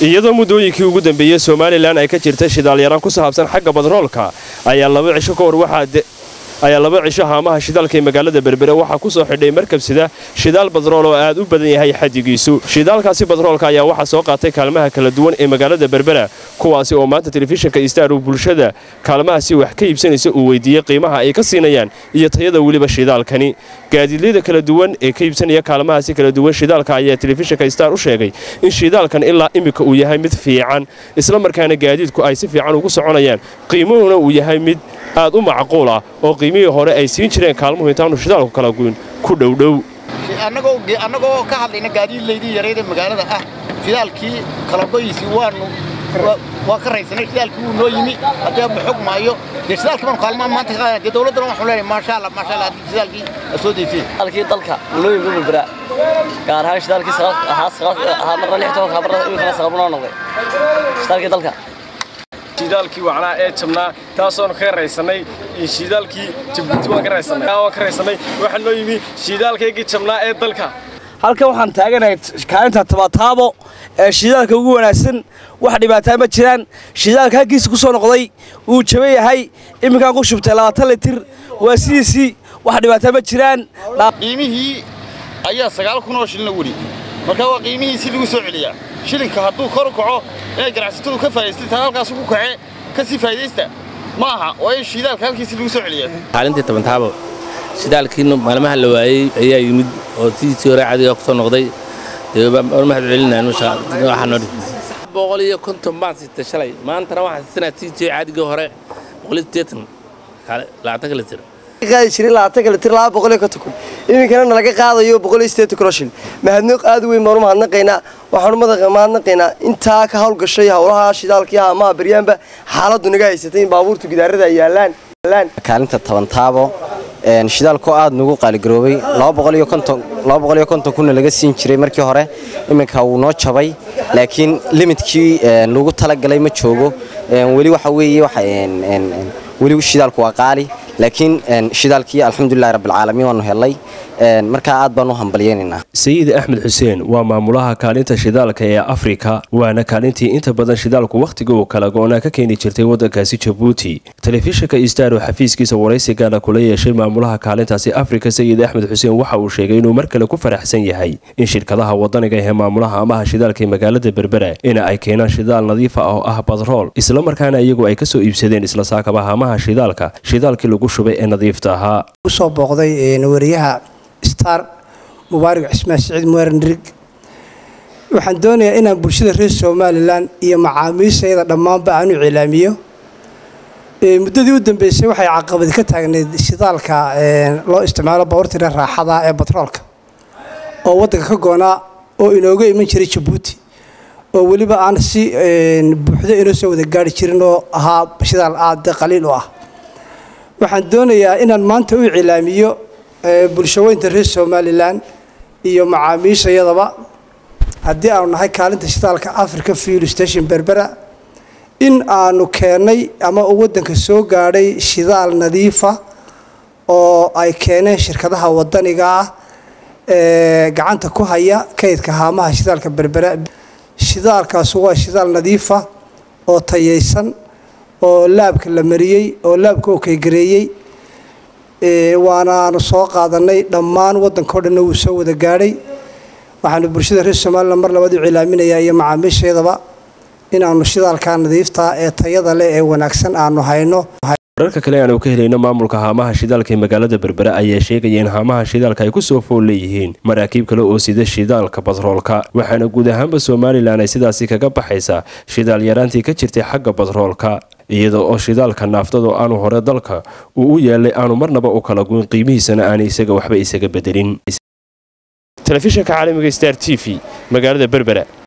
iyadoo muddooyinkii ugu dambeeyey somalilan ay ka jirta shidaalyaraan ku saabsan xagga badroolka ayaa laba cisho ka hor waxaa ayaa laba cisho haamaha shidaalka ee magaalada berbere waxaa ku soo xidhay markab sida shidaal badrool oo aad u badan yahay xadigiisu shidaalkaasi badroolka ayaa waxaa soo qaatay kaalmaha kala duwan ee magaalada berbera kuwaasi oo maanta telefishinka istar uu bulshada kaalmahaasi wax ka iibsanaysa uu weydiiyey qiimaha ay ka siinayaan iyo tayada weliba shidaalkani gaadiidleyda kala duwan ee ka iibsanaya kaalmahaasi kala duwan shidaalka ayaa telefishinka star u sheegay in shidaalkan ilaa iminka uu yahay mid fiican islamarkaana gaadiidku ay si fiican ugu soconayaan qiimuhuna uu yahay mid aad u macquul ah oo qiimihii hore ay siin jireen kaalmuhu intaanu shidaalku kala guyn ku dhowdhow annagoo ka hadlayna gaadiidlaydii yareed ee magaalada ah shidaalkii kalagoyiisii waanu waa ka raysanay shidaalkii wuu noo yimi haddee ma xog maayo dee shidaalkii baanu kaalmaa maanta ka qaadana dee dawladdana waxaan leenahay maasha allah maasha allah haddii shidaalkii a soo deysay shidaalkii dalka noo yimi berbera gaar ahaan shidaalkii ahaa marna lix tobanka marna imikana saqabnoo noqday shidaalkii dalka shidaalkii wacnaa ee jabnaa taasoonu ka raysanay shidaalkii jabuuti waan ka raysanay waan ka raysanay waxaa noo yimi shidaalkaygii jabnaa ee dalka halkan waxaan taaganahay kaalinta tabataabo ee shidaalka ugu wanaagsan wax dhibaataa ma jiraan shidaalka halkiisa ku soo noqday wuu jaban yahay iminkaan ku shubtay labaatan litir waa sidiisii wax dhibaataa ma jiraan qiimihii ayaa sagaal kun oo shilina weli marka waa qiimihiisii lagu soo celiyaa shilinka hadduu kor u kaco inay ganacsatadu ka faa'idaystaan taa halkaas ku kace ka sii faa'iidaysta ma aha waa in shidaalka halkiisii lagu soo celiyaa kaalintii tabantaabo shidaalkii maalmaha la waayey ayaa yimid oo sidiisii hore cadiga ku soo noqday mahad celinaan waxaa noo boqol iyo konton baan siitay shalay maantana waxaan siisanaa siisii cadigii hore boqol iyo siddeetan labaatanka litir qaadi jiray labaatanka litir laba boqol iyo konton kun iminkana nalaga qaadayo boqol iyo siddeetan kun oo shil mahadnaq aad u weyn baanu mahadnaqaynaa waxaanu mahadnaqaynaa intaa ka hawlgashay howlaha shidaalkii haamaha baryaanba xaaladdu naga haysatay in baabuurtu gidaarada ay yaalaan kaalinta tabantaabo shidaalku aad nagu qaaligaroobay laba kunna laga siin jiray markii hore iminka wuu noo jabay laakiin limidkii lagu talagalay ma joogo weli waxa weeye weli shidaalku waa qaali laakiin shidaalkii alxamdulilahi rabbilcaalamiin waanu helay markaa aad baan u hambalyeynaynaa sayid axmed xuseen waa maamulaha kaalinta shidaalka ee afrika waana kaalintii inta badan shidaalku wakhtiga uu kala go-naa ka keeni jirtay waddankaasi jabuuti telefishinka istaro xafiiskiisa waraysigaana kula yeeshay maamulaha kaalintaasi afrika sayid axmed xuseen waxa uu sheegay inuu mar kale ku faraxsan yahay in shirkadaha wadaniga ee maamulaha amaha shidaalka ee magaalada berbera in ay keenaan shidaal nadiifa oo ah badrool islamarkaana iyagu ay kasoo iibsadeen isla saakaba hamaha shidaalka shidaalkii lagu shubay ee nadiifta ahaa usoo booqday wariyaha star mubaarig cismaan siciid muwarenrig waxaan doonayaa inaan bulshada reer somalilan iyo macaamiishayada dhammaanba aan u cilaamiyo muddadii u dambeysay waxay caqabadi ka taagnayd shidaalka loo isticmaalo bawartira raaxada ee batroolka oo waddanka ka goonaa oo inooga iman jiray jabuuti oo weliba aan si buuxdo inoo soo wada gaari jirin oo ahaa shidaal aad qaliil u ah waxaan doonayaa inaan maanta u cilaamiyo bulshaweynta reer somalilan iyo macaamiishayadaba haddii aanu nahay kaalinta shidaalka africa fuel station berbera in aanu keennay ama uu waddanka soo gaadhay shidaal nadiifa oo ay keeneen shirkadaha wadaniga ah ee gacanta ku haya kaydka haamaha shidaalka berbera shidaalkaasu waa shidaal nadiifa oo tayaysan oo laabka la mariyey oo laabka oo kaygareeyey waanaanu soo qaadanay dhammaan waddanka o dhanna wuu soo wada gaadhay waxaanu bulshada reer somalilan mar labaad u cilaaminayaa iyo macaamiisheedaba inaannu shidaalkaa nadiifta ee tayada leh ee wanaagsan aanu hayno wararka kale aanu ka helayno maamulka haamaha shidaalka ee magaalada berbera ayaa sheegaya in haamaha shidaalka ay ku soo fool leeyihiin maraakiib kale oo sida shidaalka batroolka waxaana guud ahaanba somalilan ay sidaasi kaga baxaysaa shidaal yaraantii ka jirtay xagga batroolka iyada oo shidaalka naaftado aanu hore dalka uu u yaalay aanu marnaba u kala guyn qiimihiisana aanay isaga waxba isaga bedelin telefishinka caalamiga star t v magaalada berbera